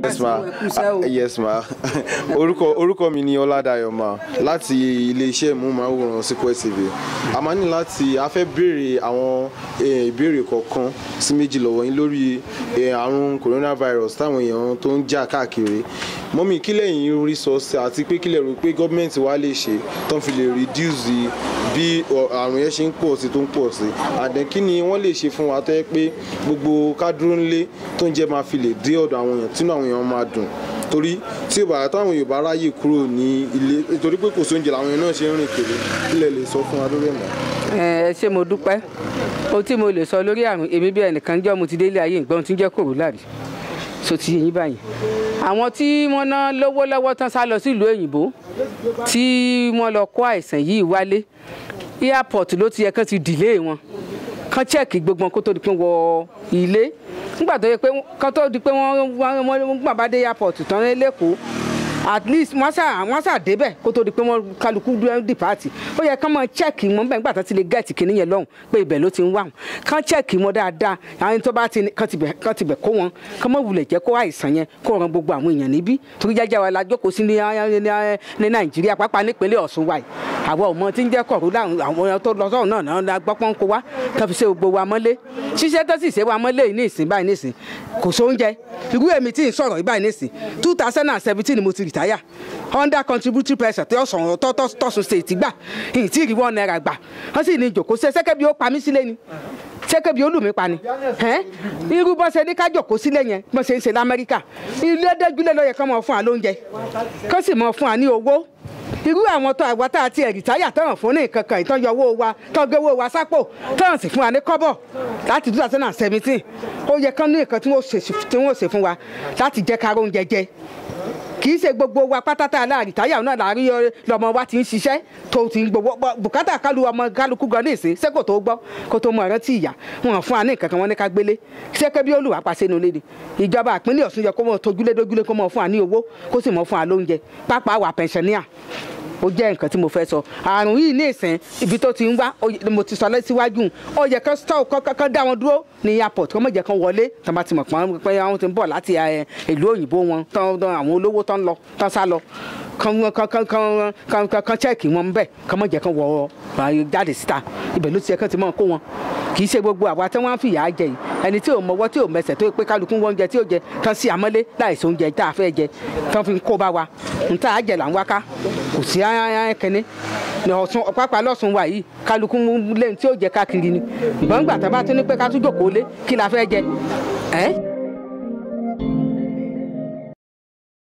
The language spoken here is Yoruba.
yes ma Ah, yes ma orúkọ orúkọ mi ni ọládàyọ̀ ma láti iléeṣẹ́ ìmúmáwòrán Sequel TV a máa ní láti a fẹ́ béèrè àwọn eh, ìbéèrè kọ̀ọ̀kan sí méjì lọ́wọ́ yín lórí eh, àrùn coronavirus táwọn èèyàn tó ń jà káàkiri mọ́mí kí lẹ́yìn rí sọ sí àti pé kí lẹ rò pé gọ́ọ̀mẹ̀ntì wa lè ṣe tó ń fi lè reduce bí ọ- àrùn yẹn ṣe ń pọ̀ sí tó ń pọ̀ sí àdẹ kí ni wọ́n lè ṣe fún wa tó yẹ pé gbogbo kádúró ńlé tó ń jẹ́ máa fi lè dé ọ̀dọ̀ àwọn èèyàn tínú àwọn èèyàn máa dùn torí tí ìbàrà táwọn Yorùbá ráyè kúrò ní ilé nítorí pé kò sóúnjẹ làwọn èèyàn náà ṣe ń rìn kiri kí lẹ lè sọ fún wa lórí ẹ̀ mọ́. ẹ ṣé mo dúpẹ́ ohun tí mo lè sọ lórí àrùn èmi bí ẹnìkan jọ́ mo ti délé ayé ìgbọ́n tí ń jẹ́ kòrólà rí so ti yẹn báyìí àwọn tí wọ́n ná lówó lọ́wọ́ tán sá lọ sílùú òyìnbó tí wọ́n lọ kó àìsàn yìí wálé airport ló ti yẹ kán ti dìlé wọn kán chẹ́ẹ̀kì gbogbo wọn kó tó di pé wọ ilé nígbà tó yẹ pé kán tó di pé wọ́n wọ́n wọ́n gbà bá dé airport tán lẹ́kọ̀ọ́ at least wọ́n sà wọ́n sà débẹ̀ kó tó di pé wọ́n kálukú dúró dìpáàtì ó yẹ kán máa chẹ́ẹ̀kì wọn bẹ́ẹ̀ nígbà tó ti lè gẹ̀ẹ́tì kìíní yẹn lọ́hùn pé ibẹ̀ ló ti ń wà wọn kán chẹ́ẹ̀kì wọn dáadáa àwọn tó bá ti ní kán tibẹ̀ kán tibẹ̀ kó wọn kán mọ̀ wulẹ̀ jẹ́ kó àìsàn yẹn kó ran gbogbo àwọn èèyàn níbí torí jájá wa la jókòó sí ní ní- ní nàìjíríà pàápàá nípínlẹ̀ ọ̀ṣun wa yìí àwọn ọmọ tí ń jẹ́ kọ̀ọ̀rọ̀ láwọn àwọn èèyàn tó lọ sọ́run náà náà la gbọ́ pọ́n kó wá kán fi ṣe gbogbo wa mọ́lé ṣiṣẹ́ tó sì ṣe wa mọ́lé yìí ní ìsìn báyìí ní ìsìn kò sóúnjẹ irú èmi tí ń sọ̀rọ̀ yìí báyìí ní ìsìn two thousand and seventeen mo ti rìtáyà under contributory pressure tí ọ̀sán tọ́sùn state gbà ìyìn tí ìrìwọ́ náírà gbà wọ́n sì ní ìjòkó ṣe ṣẹ́kẹ́ bí ó pa mí sílé ni ṣẹ́kẹ́ bí ó lù mí pa ni ẹ́n? irú bọ́ ṣe ní ká jòkó sílé yẹn bọ́ ṣe ń ṣe lamẹ́ríkà ilé dẹ́gbílẹ̀ ló yẹ kán mọ̀ fún wa lóúnjẹ kán sì mọ̀ fún wa ní owó irú àwọn tó àwa tá a ti ẹ̀rìtáyà tán fún ní nǹkan kan ìtàn yọ owó wa tán gbé owó wa sápò tán sì fún wa ní kọ́bọ̀ láti two thousand and seventeen ó yẹ kán ní nǹkan tí wọ́n ṣe tí wọ́n ṣe fún wa láti jẹ́ ká róúnjẹ jẹ kì í ṣe gbogbo wa pátátá aláàrí táyà náà láàrí ọ- lọmọ wa ti ń ṣiṣẹ́ tó ti ń gbowó bọ́- bùkátà kálu ọmọ kálukú gan ní ìsìn ṣé kò tó gbọ́ kó tó mọ ìrántí ìyá wọn fún wa ní nǹkan kan wọn ní ká gbélé ṣé kébí olùwà pàṣẹ nulẹ̀ ni ìjọba ìpínlẹ̀ Ọ̀ṣun yẹ kó mọ tójúlé dójúlé kó mọ fún wa ní owó kó sì mọ fún wa lóúnjẹ pápá wa pẹ̀nsẹ̀níà ó jẹ́ nǹkan tí mo fẹ́ sọ àrùn yìí ní ìsìn ibi tó ti ń wá ó yẹ- mo ti sọ lẹ́síwájú ó yẹ kán stọ́ kán dá wọn dúró ní airport kán mọ̀ jẹ́ kán wọlé tán bá ti mọ̀ pọ́n pé àwọn ti ń bọ̀ láti ẹ, ìlú òyìnbó wọn tán tán àwọn olówó tán lọ tán sá lọ kán kán kán kán kán kán kán chẹ́ẹ̀kì wọn bẹ́ẹ̀ kán mọ̀ jẹ́ kán wọ ọ, jáde síta ibẹ̀ ló ti yẹ kán ti mọ̀ kó wọn kì í ṣe gbogbo àwa tí wọ́n ń fìyà jẹ yìí ẹni tí ò mọwọ́ tí ò mẹsẹ̀ tó yẹ pé kálukú wọn oúnjẹ tí ò jẹ tán sí àmọ́lé láìsí oúnjẹ tá a fẹ́ jẹ tán fi ń kó bá wa ń tá a jẹ là ń wá ká kò sí kẹ́ni ní ọ̀sùn pápá lọ́sùn wa yìí kálukú lẹ́yìn tí ó jẹ káàkiri ni ìbọn gbà tá a bá tún ní pé ká tún jòkó lé kí la fẹ́ jẹ ẹ́